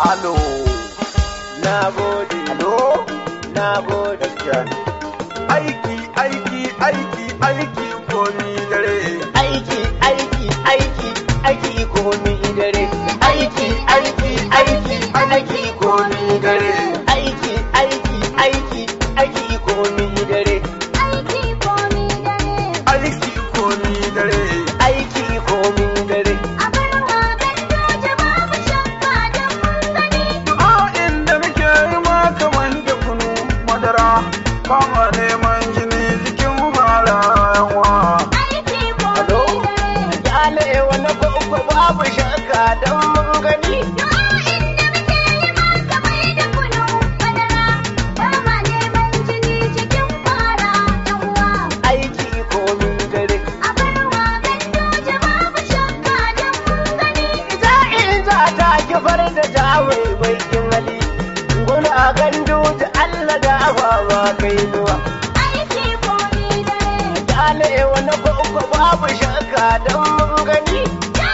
Alo, na gode alo, na gode gaskiya ne. Aiki, aiki, aiki, aiki komi dare. aiki aiki aiki aiki komi dare aiki aiki aiki aiki komi dare aiki aiki aiki aiki komi dare Aiki komi dare. aiki komi dare A inda muke yi ma kaman da kunu madara. Ba ma neman jini jikin mara yawa. alo yale wani kwakwa babu shakka don mun gani aiki komi dare ita in za ta kifar da jawai baikin hali guna gandu da Allah da ba kai nuwa Kyale wani kwakwa babu shakka don mun gani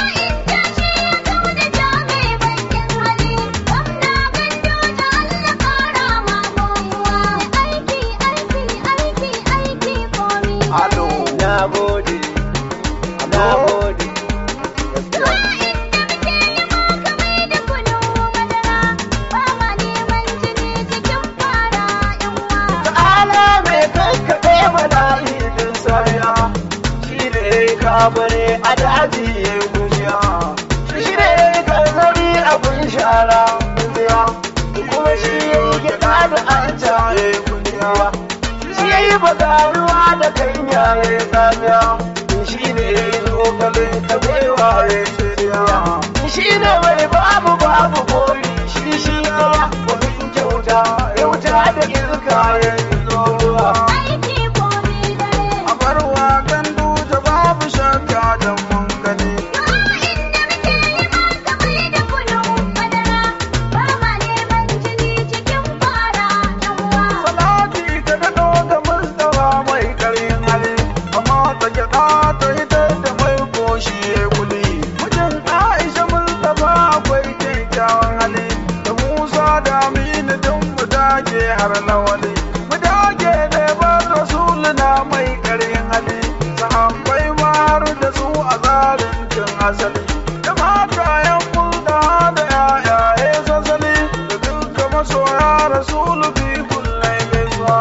Alo, na gode na gode ta'ala mai kankaɗe mana idin sariya shi ne kabare a daji ya yi gujiya shi ne kanzari abin shara gujiya kuma shi ya yi gyaɗa da an ya yi gujiya shi ya yi bagaruwa da kanya ya yi tsamiya shi ne ya yi zogale da baiwa ya yi tsiriya shi ne mai babu babu bori shi shi ya wani kyauta kyauta da iska ya yi zuwa a barwa gandu da babu shakka da mun gani. Salati ta daɗo da Mustapha mai ƙarfin hali, amma ta gyaɗa ta hitar da mai koshi ya kuli. Mijin Aisha Mustapha akwai kyakkyawan hali, da Musa da Aminu don mu dage har lawali. Mu dage ne ba Rasuluna mai ƙarfin hali, sahabbai ma har da su a tsarin cin asali. Da matayen mulda da ‘ya'yaye sassali, da duka masoya Rasulu bi kullai gaisuwa.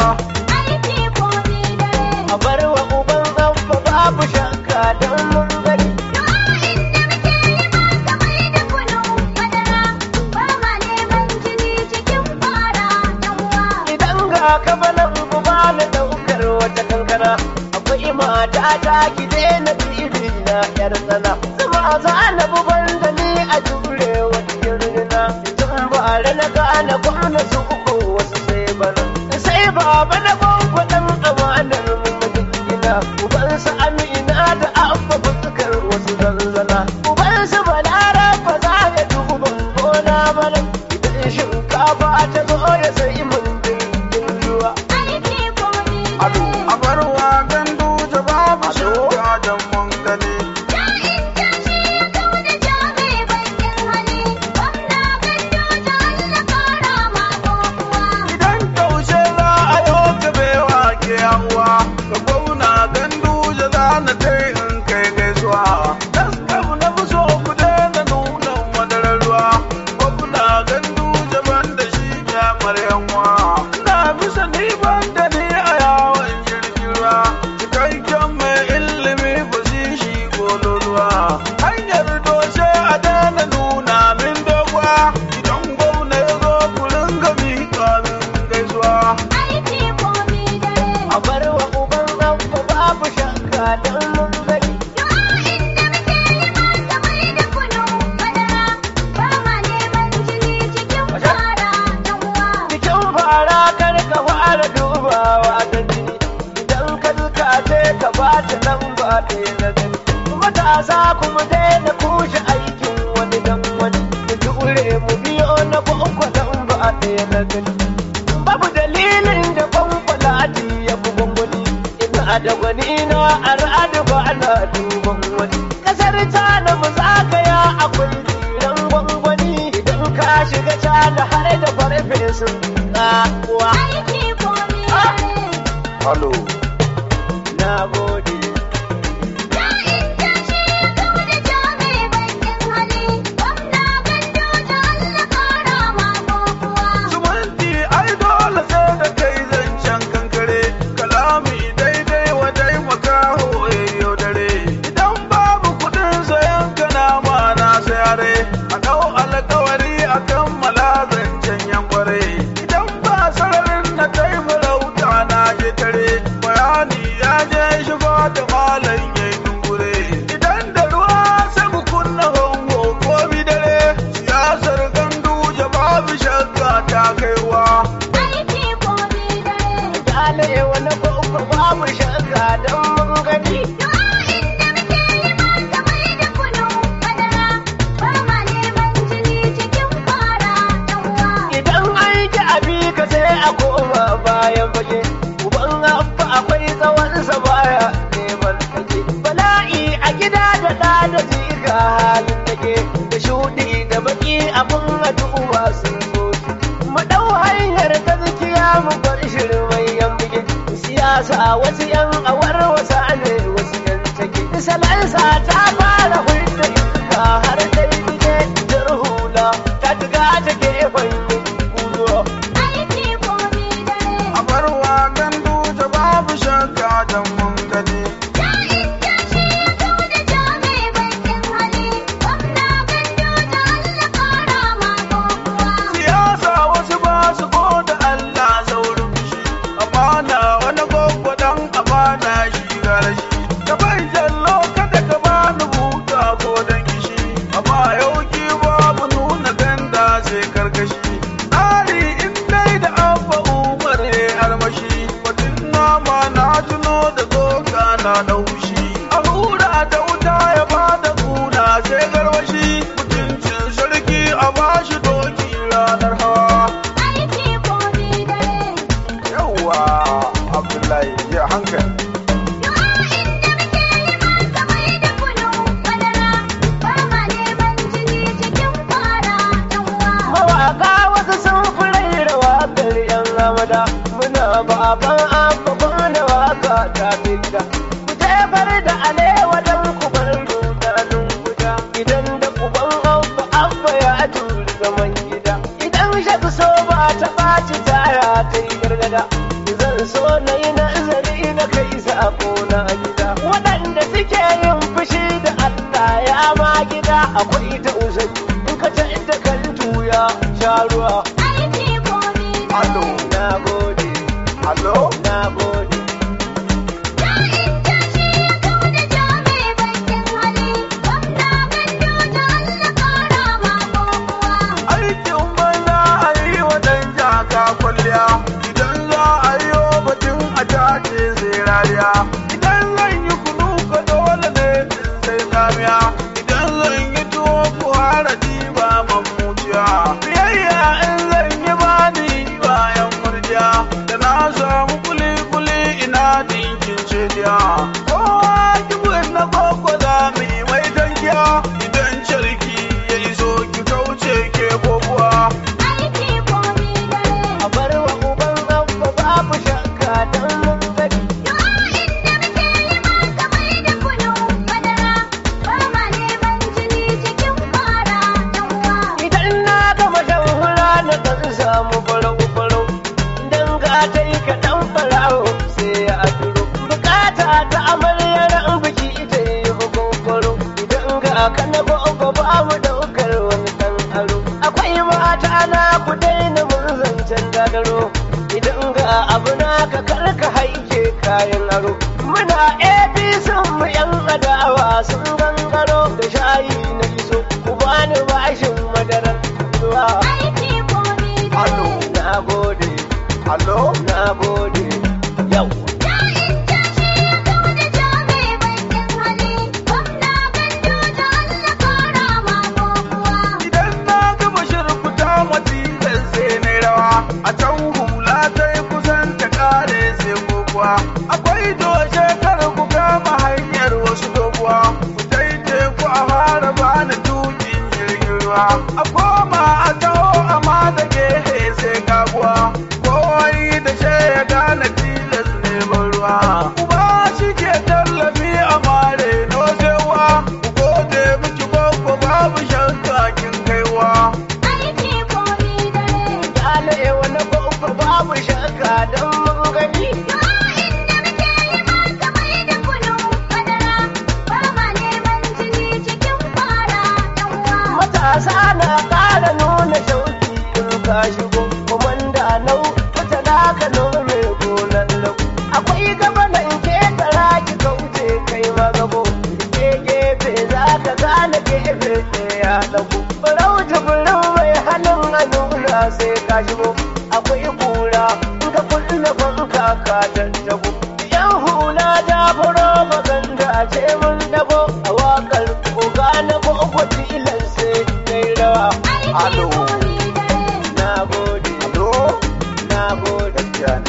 a bar wa uban abba babu shakka don mun gani idan ga kabalan ku ba na daukar wata kankana akwai mata ta ki daina bibi na yar tsana zama za na buban da ni a jure wata kirgina tun bare na gane gwamna su uku wasu sai bana sai baba na gwangwadan amanar mun gina ubansa amina da abba fuskar wasu zanzana ubansa balara ba za ya duban gona bana idan shinkafa ta zo ya sai mun jirgin ruwa Ado, a barwa gandu da babu shakka da mun gani. Idan taushe za a yau gabewa ke yawa, ka gwauna gandu da za na kai in kai gaisuwa. Taskam na fi so ku daina nuna madarar ruwa, gwamna gandu daban da shi ya maryanwa. Na bisa ni ban da ni a yawon jirgin ruwa, cikakken mai ilimi ba shi shi kololuwa. Hanyar doshe a daina nuna min dogwa, idan gwamna ya zo ku ringa miƙa min gaisuwa. a bar wa uban abba babu shakka don mun gani cikin fara kar ka fara dubawa ta jini idan ka zuka ce ka ba ta lamba ɗaya na gani matasa kuma daina kushe aikin wani dan wani da jure mu biyo na kwankwa lamba ɗaya na gani babu dalilin da kwankwala ya fi gwangwani ina da gwani na al'adu ba na duban wani kasar ta na mu zagaya akwai tsiran gwangwani idan ka shiga cana har da farfesun kuwa aiki komi dare. Halo. na gode Ja'in tashi ya kau da ja mai bakin hali. Gwamna Gando da Allah kara ma kokuwa. Sumanti ai dole sai da kai zancen kankare, kalami daidai wa dai makaho yau dare. Idan babu kuɗin sayan kanama na sayare, a ɗau alkawari a kammala zancen yankware. Idan ba sararin na kai farauta na je tare, bayani ya je shigo da malam ya yi dungure. Idan da ruwa sai mu kunna hongo ko dare, siyasar gandu babu shakka ta kaiwa. Aiki komi dare. Dale wani babba babu shakka don mun gani Du'a'in da muke yi masa mai da kunu madara. Ba ma neman jini cikin fara ɗan uwa. idan an ki abi ka sai a koma bayan fage uban abba akwai tsawonsa baya neman kake bala'i a gida da ɗa da jika halin take da shuɗi da baki abun addu'a sun zo mu ɗau hanyar gaskiya mu bar shirmai yan bige siyasa wasu yan awar wasa ne wasu yan take salansa ta fara hulɗa iska har dai bige jar hula ta tuga ta gefen guduwa Aiki komi dare. A barwa gandu ta babu shakka don mun gani. Ja'in tashi ya kau da ja mai bakin hali. Gwamna Gando da Allah kara ma kokuwa. Siyasa wasu ba su ko da Allah saurin fushi, amana wani gwagwa dan amana shi gara shi. Ka bai jallo kada ka bani buta ko dan kishi, amma yau ki babu nuna ganda sai karkashi. Tsari in dai da abba umar ne armashi, batun nama na tuno da tsoka na naushi. A hura da wuta ya bada kuna sai garwashi, mutuncin sarki a bashi doki ranar hawa. Aiki komi dare. Yawwa Abdullahi ya hankali. Du'a'in da muke yi masa mai da kunu madara. Ba ma neman jini cikin fara ɗan uwa. mawaka wasu sun fi raira wakar yan ramada muna baban abba na waka ta fita ku jefar da alewa don ku bar rudanin guda idan da uban abba abba ya turi zaman gida idan shaku so ba ta ɓaci taya ta yi gargada zan so na yi nazari na kai sako na gida waɗanda suke yin fushi da Allah ya ma gida akwai tausayi in ka ta inda kan tuya sha ruwa Aiki komi Allo, dare. na gode allo, na gode Ja'in tashi ya kau da ja mai bakin hali. Gwamna Gando da Allah kara ma kokuwa. aikin banza a yi wa ɗan jaka kwalliya. Idan za a yi wa batun a tace sai rariya. Idan zan yi kunu ka dole ne in sai tsamiya. Idan zan yi tuwo ku hara diba mamuciya. Biyayya in zan yi bani bayan murjiya. Da na samu kuli-kuli ina dinkin cediya. Kowa kibin na koko za mu yi mai dankiya. Idan carki ya iso ki kauce ke kokuwa. Aiki komi dare. a bar wa uban abba babu shakka don mun gani Du'a'in da muke yi masa mai da kunu madara. Ba ma neman jini cikin fara ɗan uwa. idan na gama shan hura na kan samu farau farau dan ga ta yi kaɗan farao sai ya duro bukata ta amaryar an biki ita yi hukun idan ga ka na gogo babu daukar wani ɗan aro akwai mata na ku daina mun zancen gagaro idan ga abu na ka karka haike kayan aro muna abc mu yan adawa sun gangaro da shayi na iso ku bani bashin madarar ruwa Aiki komi Allo, dare. na gode allo, na gode yau Ja'in tashi ya kau da ja mai bakin hali. Gwamna Gando da Allah kara ma kokuwa. idan na gama shirkuta matilan sai na rawa. A can hula ta yi kusan ta kare sai kokuwa. Akwai doshe kar ku kama hanyar wasu doguwa. Ku daidai ku a fara bani tukin jirgin ruwa. A koma a taho uba shi ke tallafi a mare na wasewa ku gode miki babba babu shakka kin kaiwa aiki komi dare. Dale wani babba babu shakka don mun gani. Du'a'in da muke yi masa mai da kunu madara. Ba ma neman jini cikin fara ɗan uwa. Matasa na ƙara nuna shauki in ka shigo. Komanda nau fita na ka nome gonan lau. Akwai gabanan ke tara ki kauce kai magabo. Ke gefe za ka gane gefe ɗaya ɗago. Farauta burin mai hannun a nuna sai ka shigo. Akwai kura in ka kulle fanka ka tattago. Yan hula da furo maganda ce mun dago a wakar koga na gogo tilan sai kai rawa. Aiki Alo. komi dare. Na gode, alo na gode.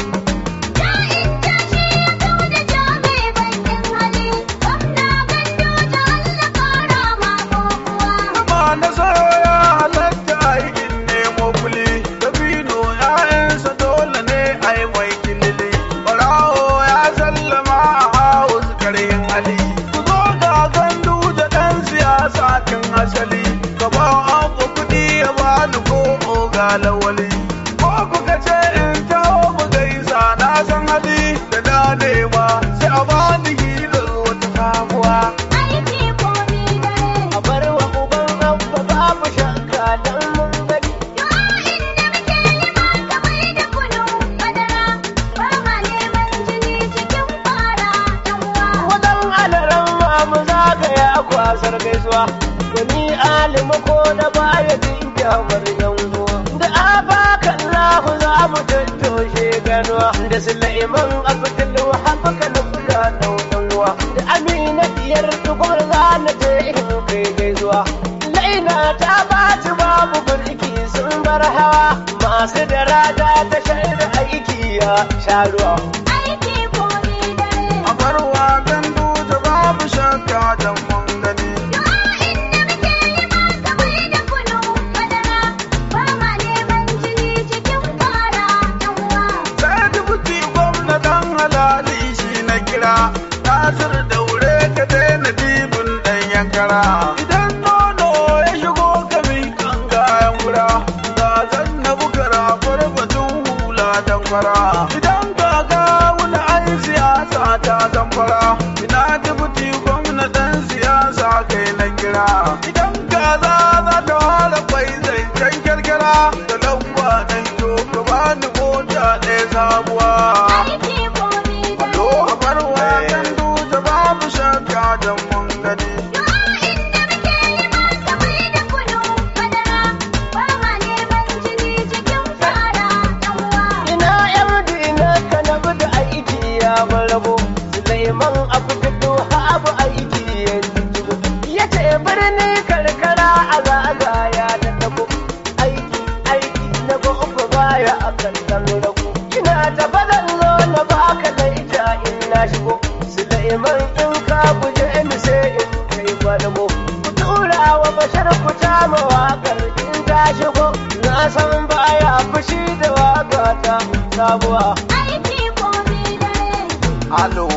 Ja'in tashi ya kau da jami bakin hali. Gwamna gandu ta Allah ƙara ma kokuwa. Zama na so ya halatta aikin nemo kuli Dabino ‘ya'yansa dole ne a yi mai kilili Barawo ya sallama a haus karhin hali Ku zo ga gandu da ɗan siyasa kin asali Gaba abu kuɗi ya bani ko oga lawali Ko kuka ce in taho mu gaisa na san hali da na nema Sai a bani hilar wata sabuwa Aiki komi dare. A bar wa uban abba babu shakka don mun gani. Du'a'in da muke yi masa mai da kunu madara. Ba ma neman jini cikin fara ɗan uwa. Wadan alaran mamu zagaya kwasar gaisuwa. Wani alimu ko na baya jin kyamar yan uwa. Da abakan lahu za mu tattoshe ganuwa. Da Sulaiman Abdul Wahab kan kula ɗan uwa. Da Amina diyar tukur za na je in kai gaisuwa. Laila ta baci babu birki sun bar hawa. Masu da rada ta shaida aiki ya sha ruwa. Aiki komi dare. A barwa gandu da babu shakka da mun gani. Du'a'in da muke yi masa mai da kunu madara. Ba ma neman jini cikin fara ɗan uwa. Sai dubuti gwamna dan halali shi na kira. Nasir daure ka daina dibin ɗan yankara. Idan nono ya shigo ka kan kayan wura. Ga zan na bukara farfatun hula dan fara. Idan ka ga wani ai siyasa ta zamfara. Ina dubuti gwamna dan siyasa kai na kira. Idan kaza za ta fara kwai zancen kyarkyara. Da lamba dan to ka bani mota ɗaya sabuwa. Aiki komi dare. Alo, a barwa gandu da babu shakka da mun gani. Du'a'in da muke yi masa mai da kunu madara. Ba ma neman jini cikin fara ɗan uwa. Ina yar dina ka na da aiki ya barabo Sulaiman Abdul Habu aiki ya jigo Ya ce birni karkara a zaga ya da dabo Aiki aiki na gobe baya a kankan rago Ina ta bazan zo na baka da ita in na shigo Sulaiman in ka guje ni sai in kai gwadamo Ku tura wa bashar ku ta mawakar in ta shigo Na san baya fushi da waka ta sabuwa Aiki komi dare. Alo,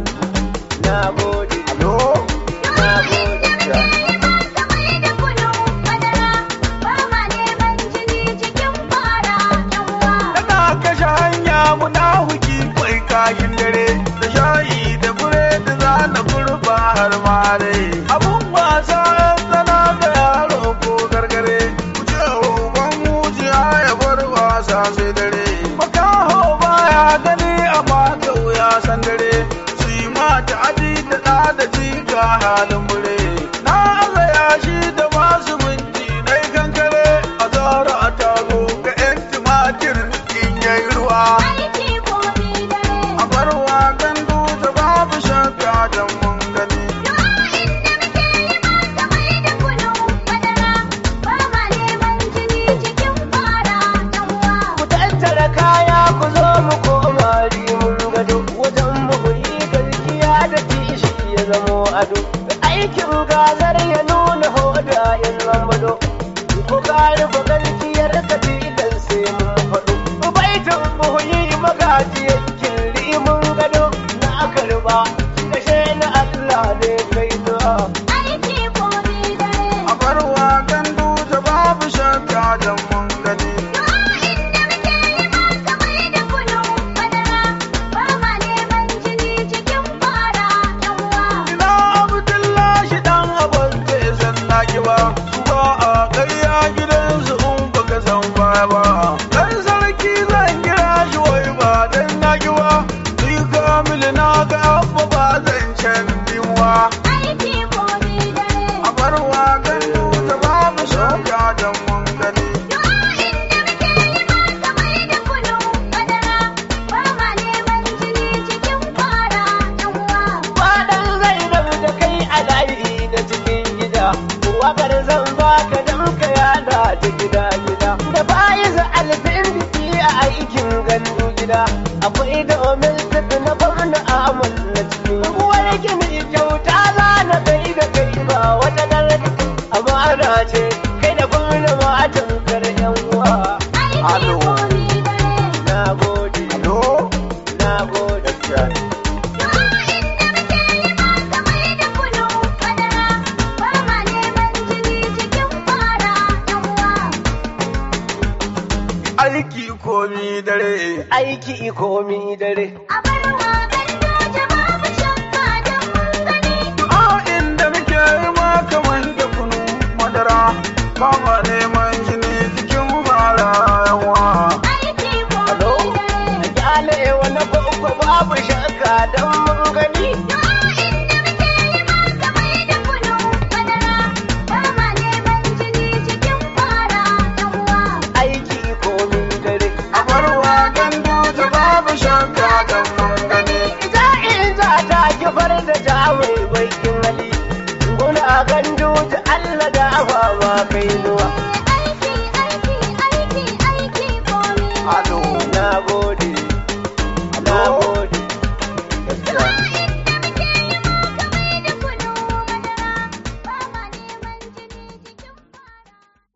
Na gode alo, Na Du'a'in da gode muke yi masa mai da kunu madara. Ba ma neman jini cikin fara ɗan uwa. Tana kashe hanya muna huki kwai kashin dare. Da shayi da buredi za na kurba har mare. Abun wasa tsana ga yaro ko gargare. Ku ce uban mujiya ya bar wasa sai dare. Makaho baya gani amma kau ya san dare. Su yi mata aji da ɗa da jika halin mure. Na azaya shi da masu minti na kankare. A zara a tago ga 'yan tumatir in yayi ruwa. Aiki komi dare. A barwa gandu da babu shakka da mun gani. Du'a'in da muke yi masa mai da kunu madara. Ba ma neman jini cikin fara ɗan uwa. Ku tattara kaya ku zo mu koma rimun gado wajen mu yi gaskiya da tishi ya zamo ado. Aikin gazar ya nuna hoda in lambado. Ku kare ku gaskiyar ka tilan sai mun faɗo. Baitin buhuyi magaji yankin rimun gado. Na ba kashe na Allah ne kai zuwa aiki ko ni dare. a barwa gandu ta babu shakka don mun gani Du'a'in da muke yi masa mai da kunu madara, ba ma neman jini cikin fara ɗan uwa. ina abdullahi dan abin zai san naki ba su ba a ƙarya gidansu in baka san baya ba dan sarki zan kira shi wai ba dan naki ba ni kamilu na ga abba ba zan can dinwa Aiki ko ni dare. a barwa gandu ta babu shakka don mun gani Du'a'in da muke yi masa mai da kunu madara, ba ma neman jini cikin fara ɗan uwa. Fadan zai rabu da kai a layi na cikin gida wakar zan baka don ka yada ta gida gida da bayan alfin biki a aikin gandu gida akwai domin tafi na gwamna amal na cikin uwar gini kyauta za na kai da kai ba wata garga amana ce kai da gwamna matan kar yan uwa Aiki Alo. ko ni dare. na gode Alo? na gode Du'a'in da muke yi masa mai da kunu madara, ba ma neman jini cikin fara ɗan uwa. aiki komi dare aiki komi dare A bar waƙar doje babu shakka don mun gani. a inda muke yi ma kamar da kunu madara kama neman jini cikin fara yawa Aiki ko Alo? ni dare. a kyale wani babba babu shakka don mun gani Du'a'in da muke yi masa mai da kunu madara, ba ma neman jini cikin fara ɗan uwa. aiki komi dare a barwa gandu ta babu shakka don mun gani Ita in za ta kifar da ta mai bakin hali guna gandu ta Allah da afa ma kai zo